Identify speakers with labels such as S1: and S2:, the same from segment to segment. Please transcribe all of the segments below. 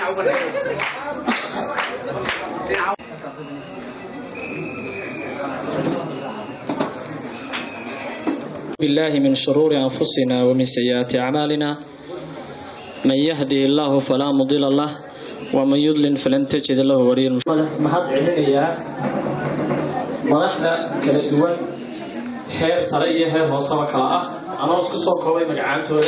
S1: بالله من شرور أنفسنا ومن سيئات أعمالنا من يهده الله فلا مضل له ومن يضلل فلن تجد له وليا mahad celinayaa madaxda kala duwan heer sare iyo heer hooseba kala ah anoo isku soo koobay magacaantooda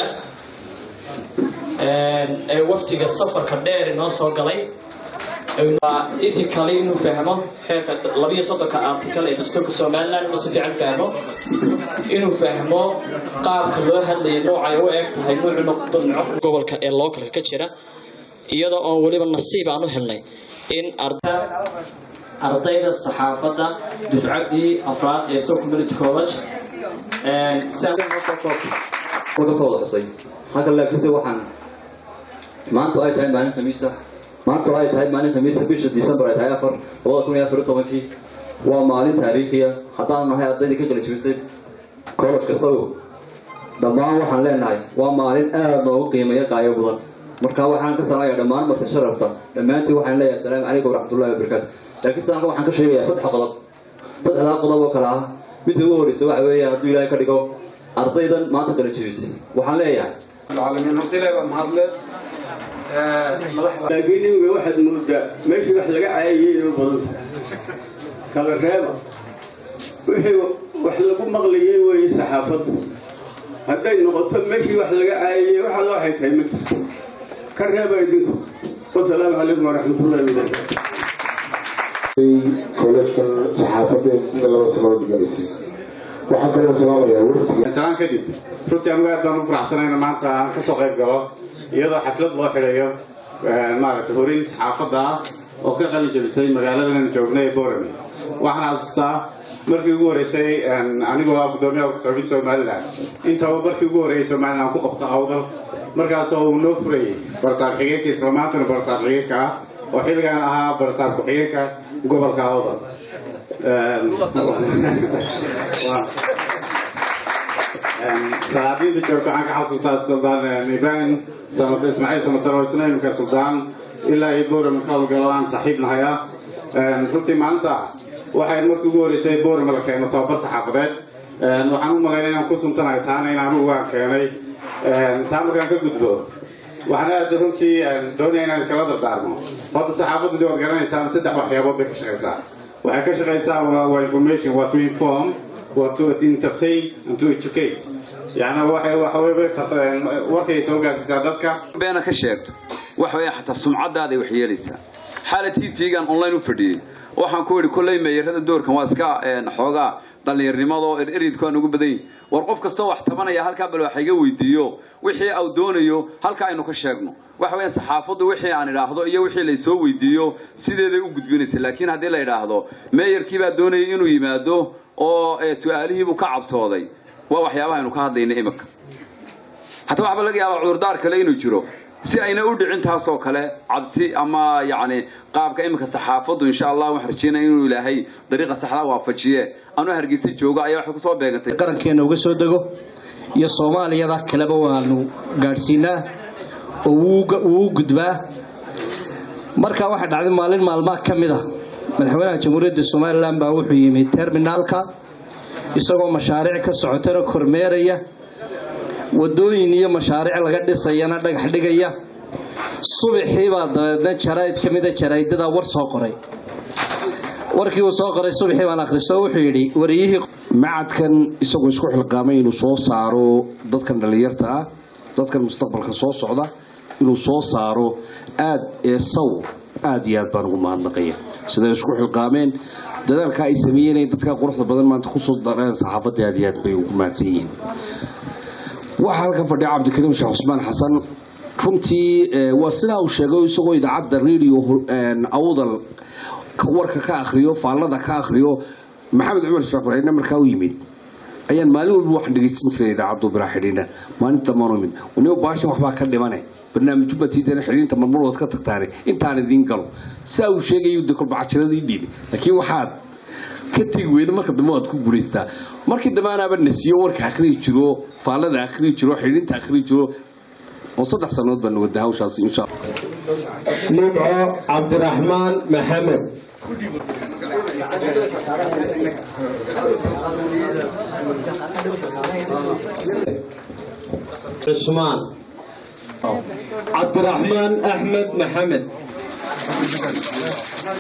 S1: ee waftiga safarka dheer inoo soo galay ethically inuu fahmo xeerka labiyo soddonka article ee dastuurka somaliland inuu si fiican fahmo inuu fahmo qaabka loo hadlaya noocay u eg tahay nuucu noqdo nooc gobolka ee localka ka jira iyadoo oon weliba nasiib aan u helnay in ardayda saxaafadda dufcaddii afraad ee so community college
S2: ka soo wada xusay halkan laakiinse waxaan maanta ay tahay maalin khamiista maanta ay tahay maalin khamiista bisha december ay tahay afar labada kun iyo afar iyo tobankii waa maalin taariikhiya haddaan nahay ardaydii ka kala jebisay college kastago dhammaan waxaan leenahay waa maalin aada noogu qiimeeya qaayo badan marka waxaan ka salaamayaa dhammaan marka sharafta dhammaantiin waxaan leeyahay asalaamu calaykum waraxmatullahi wabarakaatu laakiin sidaanka waxaan ka sheegayaa saddex qodob saddexdaa qodob oo kale ah midda ugu horreysa waxa weeyaan hadduu ilaahay ka dhigo ardaydan maanta kala jebisay waxaan leeyahay
S3: العالمين horta ilaahay baa mahadle madaxda
S4: laakiin imika waxaad moodaa meeshii wax laga caayayay inuu badan kala reeba wixii wax lagu maqlayay weeye saxaafadda hadday noqoto meeshii wax laga caayayay wax alla waxay tahay ma jirto ka reeba idinku wasalaamu calaykum waraxmatullahi wabarakaatu
S5: kolleejkan saxaafadda ee laba sano dhiganaysay waxaan kaloo salaamayaa wafdiga
S3: salaan kadib runtii anigu aad baan u faraxsanayna maanta aan ka soo qayb galo iyadoo xaflad loo xidhayo maaragtay horin saxaafadda ah oo ka qalin jebisay magaaladan joognay ee borame waxaan xasuustaa markii ugu horeysay anigoo ah guddoomiyaha ku-socodka somaliland intaba markii ugu horeeyay somaliland ku qabta awdal markaasoo uu noo furayay barsaab xigeenka isla maantana barsaab xigeenka ah oo xilligan ahaa barsaab ku-xigeenka gobolka awdal salaadiinta joogta waxaan ka xasuustaa suldaan ibrahim samad ismaaciil samadaro isna imika suldaan ilaa iyo boorama ka howlgalo aan saaxiib nahay ah runtii maalinta waxay markii ugu horeysay boorama la keeno tababar saxaafadeed waxaan u malaynay inaan ku suntanahay taana in anugu waan keenay taa markaan ka gudbo waxaan aad runtii doonaya inaan kala dardaarmo horta saxaafaddu waad garanaysaan saddex waxyaabood bay ka shaqaysaa waxay ka shaqaysaa waa information waa to inform waa to entertain and to educate yani waxay waxawey warkay soo gaarsiisaa dadka
S6: beena ka sheegto waxa weeye xataa sumcadaaday wax yeelaysaa xaala tv-gan online u fadhiyey waxaan ku idhi kolley meeyarada doorkan waa iska xoogaa dhallinyarnimadoo eridku aan ugu badan yihin war qof kastoo wax tabanaya halkaa bal wax iga weydiiyo wixii au doonayo halka aynu ka sheegno waxa weeye saxaafaddu wixii aan idhaahdo iyo wixii laysoo weydiiyo sideeday u gudbinaysa laakiin haddii la idhaahdo meeyarkii baa doonayay inuu yimaado oo su-aalihiibuu ka cabtooday waa waxyaabaha aynu ka hadlayna imika hataa waxba laga yaabaa cudurdaar kale inuu jiro si ayna u dhicin taasoo kale cabsi ama yacni qaabka iminka saxaafaddu insha allah waxaan rajeynaya inuu ilaahay dariiqa saxda waafajiye anuu hargeysa joogo ayaa waxay kusoo beegantay
S7: qarankeena uga soo dego iyo soomaaliyada kaleba waanu gaadhsiinaa oo wuu u gudbaa markaa waxaa dhacday maalin maalmaha ka mid a madaxweynaha jamhuuriyadda somalilan baa wuxuu yimi terminaalka isagoo mashaariic ka socotana kormeeraya wadooyin iyo mashaariic laga dhisayana dhagax dhigaya subaxii baa dabeedna jaraa'id ka mida jaraa'idada war soo qoray warkii uu soo qoray subaxii baan akhriso wuxuu yidhi wariyihii
S5: macadkan isagoo isku xilqaamay inuu soo saaro dadkan dhallinyarta ah dadkan mustaqbalka soo socda inuu soo saaro aad ee saw aad iyo aad baan ugu mahadnaqaya siday isku xilqaameen dadaalka ay sameeyeen ay dadka quruxda badan maanta kusoo dareen saxaafadda aad iyo aad bay ugu mahadsan yihiin waxaa halkan fadhiya cabdikariim sheekh cusmaan xasan runtii waa sidaa uu sheegay isagoo idaacadda radio awdal warka ka akhriyo faallada ka akhriyo maxamed cumar sheekh farxiidna markaa u yimid ayaan maalin walba waxaan dhegeysan jiray idaacaddu bilaa xidhiidha maalinta maanu imid unigo baashan waxbaa ka dhimane barnaamijyo baad sii dana xidhiidhinta marmar waad ka tagtaane intaan idiin galo sidaa uu sheegayu de kolbacajiradii dhiibi laakiin waxaad ka tegi weyda marka dambe waad ku guulaystaa markii dambe anaaba nasiyo warka akhriyi jiro faallada akhriyi jiro xidhiidhinta akhriyi jiro oo saddex sannadood baan wada hawshaasi insha allah
S8: nimco cabdiraxmaan maxamed cusmaan cabdiraxmaan axmed maxamed